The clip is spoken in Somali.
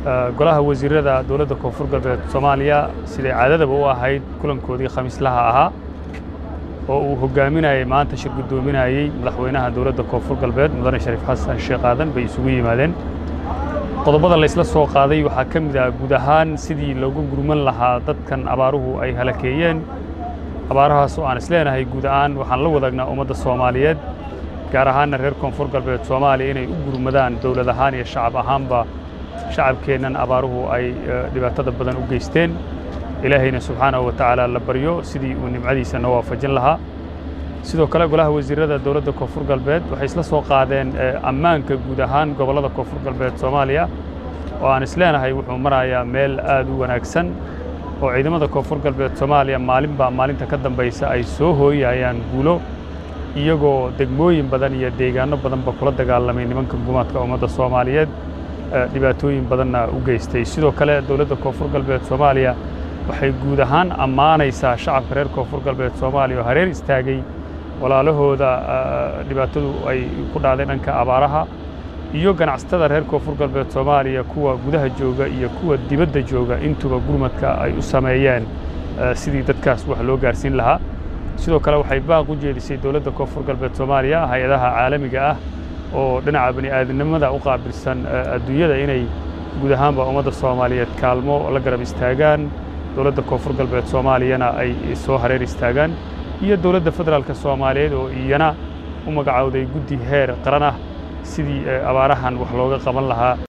golaha wasiirada dowladda koonfur galbeed soomaaliya siday caadadaba u ahayd kulankoodii khamiislaha ahaa oo uu hogaaminayay maanta shir guddoominayey madaxweynaha dowladda koonfur galbeed mudane shariif xasan sheekh aadan bay isugu yimaadeen qodobada laysla soo qaaday waxaa ka mid ah guud ahaan sidii loogu gurman lahaa dadkan abaaruhu ay halakeeyeen abaarahaas oo aan isleenahay guud ahaan waxaan la wadaagnaa ummadda soomaaliyeed gaar ahaanna reer koonfur galbeed soomaaliya inay u gurmadaan dowlad ahaan iyo shacab ahaanba shacabkeennan abaaruhu ay dhibaatada badan u geysteen ilaahayna subxaanahu wa tacaala la baryo sidii uu nimcadiisa noo waafajin lahaa sidoo kale golaha wasiirada dowladda koonfur galbeed waxay isla soo qaadeen ammaanka guud ahaan gobollada koonfur galbeed soomaaliya oo aan isleenahay wuxuu marayaa meel aad u wanaagsan oo ciidamada koonfur galbeed soomaaliya maalinbaa maalinta ka dambaysa ay soo hooyayaan guulo iyagoo degmooyin badan iyo deegaanno badanba kula dagaalamay nimanka gumaadka ummadda soomaaliyeed dhibaatooyin badanna u geystay sidoo kale dowladda koonfur galbeed soomaaliya waxay guud ahaan ammaanaysaa shacabka reer koonfur galbeed soomaaliya oo hareer istaagay walaalahooda dhibaatadu ay ku dhacday dhanka abaaraha iyo ganacsatada reer koonfur galbeed soomaaliya kuwa gudaha jooga iyo kuwa dibadda jooga intuba gurmadka ay u sameeyeen sidii dadkaas wax loo gaarsiin lahaa sidoo kale waxay baaq u jeedisay dowladda koonfur galbeed soomaaliya hay-adaha caalamiga ah oo dhinaca bani aadamnimada u qaabilsan adduunyada inay guud ahaanba ummadda soomaaliyeed kaalmo la garab istaagaan dowladda koonfur galbeed soomaaliyana ay soo hareer istaagaan iyo dowladda federaalka soomaaliyeed oo iyana u magacowday guddi heer qaran ah sidii abaarahan wax looga qaban lahaa